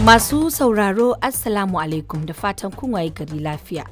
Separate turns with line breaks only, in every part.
Masu sauraro Assalamu alaikum da fatan kun waye gari lafiya.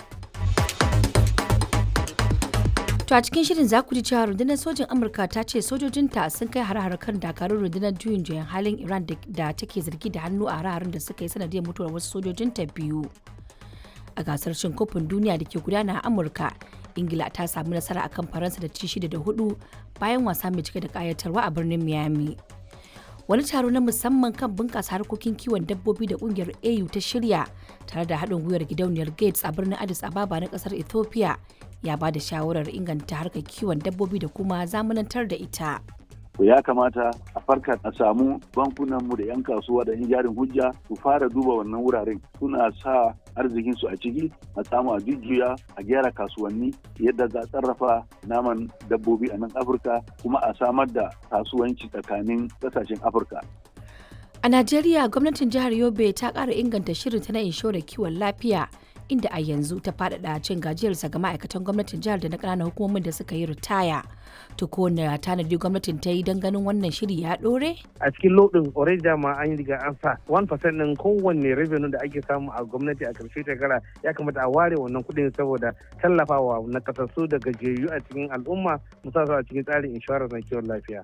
To a cikin shirin za ku ji cewa rundunar sojin Amurka ta ce sojojinta sun kai har kan dakarun rundunar juyin juyan halin Iran da take zargi da hannu a hare da suka yi sanadiyar mutuwar wasu sojojinta biyu. A gasar cin kofin duniya da ke gudana a Amurka, Ingila ta samu nasara akan Faransa da ci shida da hudu bayan wasa mai cike da kayatarwa a birnin Miami. wani taro na musamman kan bunƙasa harkokin kiwon dabbobi da ƙungiyar au ta shirya tare da haɗin gwiwar gidauniyar gates a birnin addis ababa na ƙasar ethiopia ya ba da shawarar inganta harkar kiwon dabbobi da kuma zamanantar da ita
ya kamata a farka a samu bankunanmu da 'yan kasuwa da 'yan jarin hujja su fara duba wannan wuraren suna sa arzikinsu a ciki a samu a jujjuya a gyara kasuwanni yadda za a sarrafa naman dabbobi a nan afirka kuma a samar da kasuwanci tsakanin kasashen afirka
a najeriya gwamnatin jihar yobe ta ƙara inganta shirinta na inshorar kiwon lafiya inda a yanzu ta faɗaɗa cin gajiyarsa ga ma'aikatan gwamnatin jihar da na ƙananan hukumomin da suka yi ritaya to ko na tanadi gwamnatin ta yi don ganin wannan shiri ya ɗore?
a cikin lodin already dama an yi riga an sa 1% ɗin kowanne revenue da ake samu a gwamnati a karshe shekara ya kamata a ware wannan kuɗin saboda tallafawa na kasassu da gajiyayyu a cikin al'umma musamman a cikin tsarin inshorar na kiwon lafiya.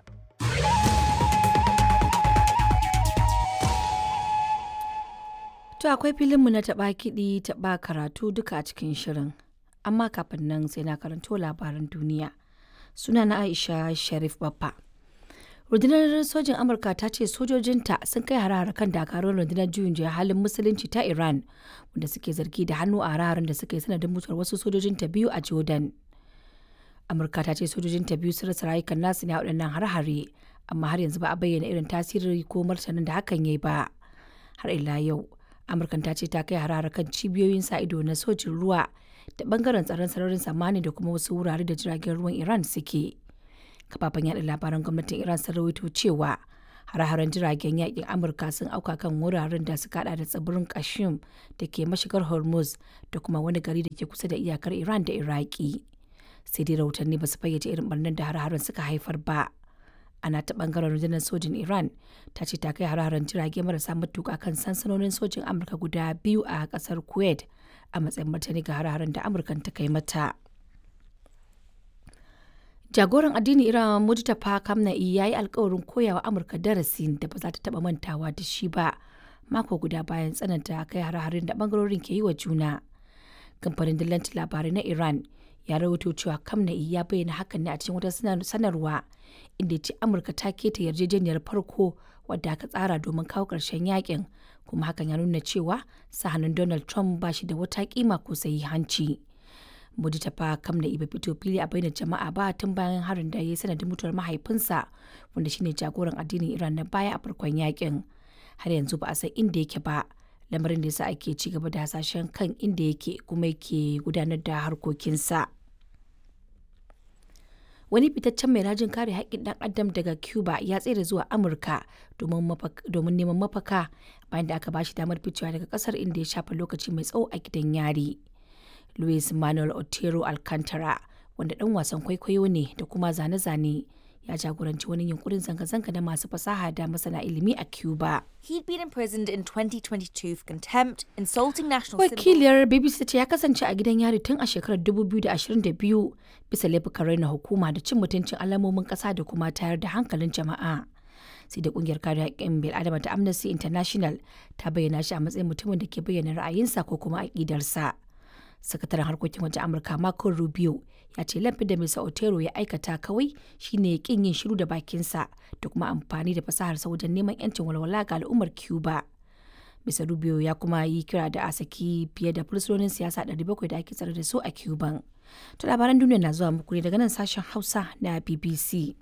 To akwai filinmu na taɓa kiɗi taɓa karatu duka a cikin shirin. Amma kafin nan sai na karanto labaran duniya. Suna na Aisha Sharif Baffa. Rundunar sojin Amurka ta ce sojojinta sun kai hare kan dakarun rundunar juyin juya halin musulunci ta Iran wanda suke zargi da hannu a hare da suka yi sanadin mutuwar wasu sojojinta biyu a Jordan. Amurka ta ce sojojinta biyu sun rasa rayukan nasu ne a waɗannan hare-hare amma har yanzu ba a bayyana irin tasiri ko martanin da hakan ya yi ba. Har ila yau, amurkan ta ce ta kai harare kan cibiyoyin sa ido na sojin ruwa da bangaren tsaron sararin samani da kuma wasu wurare da jiragen ruwan iran suke kafafen yada labaran gwamnatin iran sun rawaito cewa hare-haren jiragen yakin amurka sun auka kan wuraren da suka hada da tsibirin kashim da ke mashigar hormuz da kuma wani gari da ke kusa da iyakar iran da iraki sai dai rahotanni ba su fayyace irin barnan da hare-haren suka haifar ba ana ta bangaren rundunar sojin iran ta ce ta kai hararen jirage marasa matuka kan sansanonin sojin amurka guda biyu a kasar kuwait a matsayin martani ga hararen da amurkan ta kai mata jagoran addini iran mujtaba kamna'i ya yi alkawarin koyawa amurka darasin da ba za ta taba mantawa da shi ba mako guda bayan tsananta kai hare-haren da bangarorin ke yi wa juna kamfanin dillanci labarai na iran ya rawaito cewa kamna'i ya bayyana hakan ne a cikin wata sanarwa inda ce amurka ta keta yarjejeniyar farko wadda aka tsara domin kawo ƙarshen yakin kuma hakan ya nuna cewa sahanin donald trump ba shi da wata kima ko sayi hanci mudi ta fa kamna'i bai fito fili a bainar jama'a ba tun bayan harin da ya yi sanadin mutuwar mahaifinsa wanda shine jagoran addinin iran na baya a farkon yakin har yanzu ba a san inda yake ba lamarin da yasa ake ci gaba da hasashen kan inda yake kuma yake gudanar da harkokinsa. wani fitaccen mai rajin kare haƙƙin ɗan adam daga cuba ya tsere zuwa amurka domin neman mafaka bayan da aka bashi damar ficewa daga ƙasar inda ya shafa lokaci mai tsawo a gidan yari luis manuel otero alcantara wanda ɗan wasan kwaikwayo ne da kuma zane-zane ya jagoranci wani yunkurin zanga-zanga na masu fasaha da masana ilimi a Cuba.
He'd been imprisoned in 2022 for contempt, insulting national
Wakiliyar BBC ce ya kasance a gidan yari tun a shekarar 2022 bisa laifukan raina hukuma da cin mutuncin alamomin ƙasa da kuma tayar da hankalin jama'a. sai da kungiyar kare haƙƙin bil'adama ta Amnesty International ta bayyana shi a matsayin mutumin da ke bayyana ra'ayinsa ko kuma aƙidarsa. sakataren harkokin wajen amurka marco rubio ya ce laifin da mr otero ya aikata kawai shine kin yin shiru da bakinsa da kuma amfani da fasaharsa wajen neman yancin walwala ga al'ummar cuba mr rubio ya kuma yi kira da a saki fiye da fursunonin siyasa 700 da ake tsare da su a cuban to labaran duniya na zuwa muku ne daga nan sashen hausa na bbc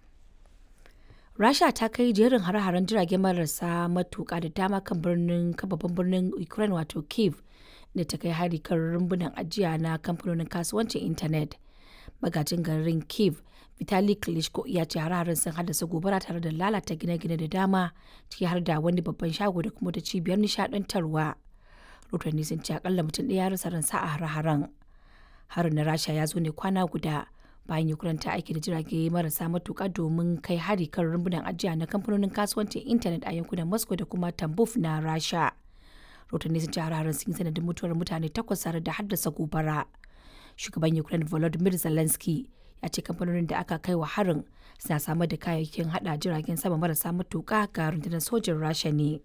rasha ta kai jerin hare-haren jirage marasa matuka da dama kan birnin babban birnin ukraine wato kiev da ta kai hari kan rumbunan ajiya na kamfanonin kasuwancin intanet magajin garin kiev vitali klitschko ya ce hare-haren sun haddasa gobara tare da lalata gine-gine da dama ciki har da wani babban shago da kuma da cibiyar nishadantarwa rotanni sun ce akalla mutum ɗaya ya rasa ransa a hare-haren harin na rasha ya zo ne kwana guda bayan Ukraine ta aiki da jirage marasa matuƙa domin kai hari kan rumbunan ajiya na kamfanonin kasuwancin intanet a yankunan Moscow da kuma Tambuf na Rasha. Rotanni sun ce hare sun yi sanadin mutuwar mutane takwas tare da haddasa gobara. Shugaban Ukraine Volodymyr Zelensky ya ce kamfanonin da aka kai wa harin suna samar da kayayyakin hada jiragen sama marasa matuƙa ga rundunar sojin Rasha ne.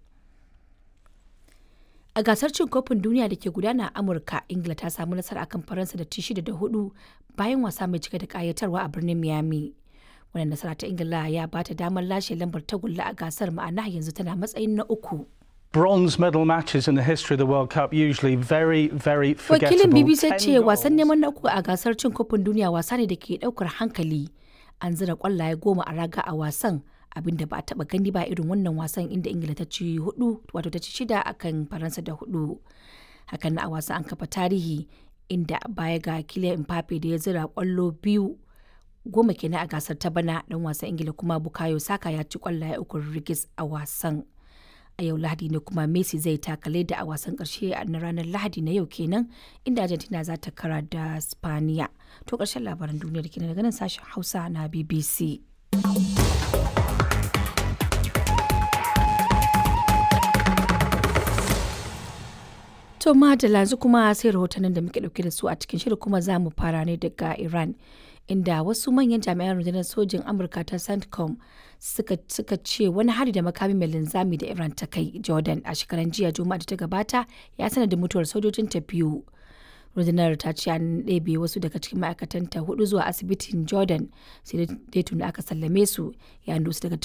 A gasar cin kofin duniya da ke gudana a Amurka, Ingila ta samu nasara akan Faransa da ci shida da hudu bayan wasa mai cike da kayatarwa a birnin Miami. Wannan nasara ta Ingila ya ba ta damar lashe lambar tagulla a gasar ma'ana yanzu tana matsayin na uku.
Bronze medal matches in the history of the World Cup usually very, very forgettable.
Wakilin BBC
Ten
ce wasan
goals.
neman na uku a gasar cin kofin duniya wasa ne da ke daukar hankali. An zira kwallaye goma a raga a wasan abinda ba a taba gani ba irin wannan wasan inda Ingila ta ci hudu wato ta ci shida akan Faransa da hudu. Hakan na a wasan an kafa tarihi inda baya ga Kylian Mbappe da ya zira kwallo biyu goma kenan a gasar ta bana dan wasan Ingila kuma Bukayo Saka ya ci kwallaye uku rigis a wasan. a yau lahadi ne kuma messi zai takale da a wasan karshe na ranar lahadi na yau kenan inda argentina za ta kara da spaniya to karshen labaran duniyar kenan daga nan sashen hausa na bbc To madalla yanzu kuma sai rahotannin da muke dauke da su a cikin shirin kuma za mu fara ne daga Iran inda wasu manyan jami'an rundunar sojin Amurka ta CENTCOM suka, suka ce wani hari da makami mai linzami da Iran ta kai Jordan a shekaran jiya Juma'a da ta gabata ya sanar da mutuwar sojojin ta biyu. rundunar ta ce an ɗebe wasu daga cikin ma'aikatanta hudu zuwa asibitin Jordan sai dai tuni aka sallame su yayin da wasu daga